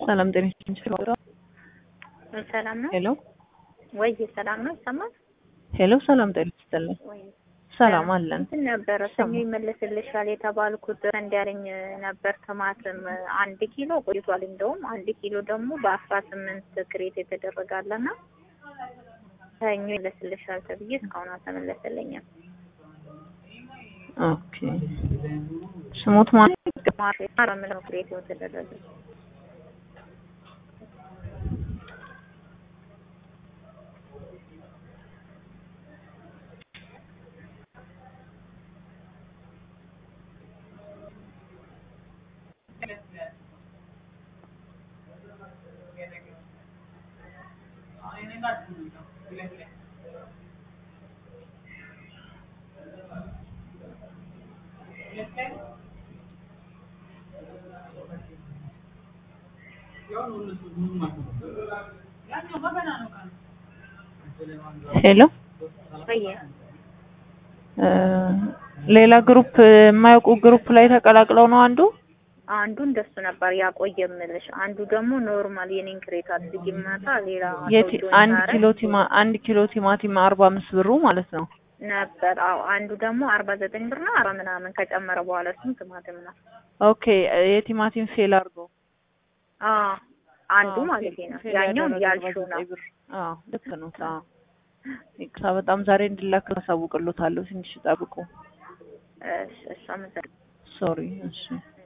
ሰላም ጤና ይስጥልኝ። ሰላም ነው ሄሎ ወይ? ሰላም ነው ይሰማል? ሄሎ፣ ሰላም ጤና ይስጥልኝ። ወይ ሰላም አለን። እንትን ነበረ ሰኞ ይመለስልሻል የተባልኩት እንዲያለኝ ነበር። ቲማቲም አንድ ኪሎ ቆይቷል። እንደውም አንድ ኪሎ ደግሞ በአስራ ስምንት ክሬት የተደረጋለና ሰኞ ይመለስልሻል ተብዬ እስካሁን አልተመለሰልኝም። ኦኬ ስሙት ማለት ግማሽ ምለው ክሬት የተደረገ ሄሎ ወይ እ ሌላ ግሩፕ የማያውቁ ግሩፕ ላይ ተቀላቅለው ነው አንዱ አንዱ እንደሱ ነበር ያቆየ የምልሽ። አንዱ ደግሞ ኖርማል የኔን ክሬት አድርጊ ማታ ሌላ የቲ ሰው አንድ ጆይን ኪሎ ቲማ አንድ ኪሎ ቲማቲም አርባ አምስት ብሩ ማለት ነው። ነበር። አዎ አንዱ ደግሞ አርባ ዘጠኝ ብር ነው አረ ምናምን ከጨመረ በኋላ እሱም ቲማቲም ነው። ኦኬ የቲማቲም ፌል አድርጎ አዎ አንዱ ማለት ነው። ያኛው ያልሽው ነው። አዎ ልክ ነው። አዎ ይቅርታ፣ በጣም ዛሬ እንዲላክ አሳውቅሎታለሁ። ትንሽ ጠብቁ። እሺ እሺ አመሰግናለሁ። ሶሪ። እሺ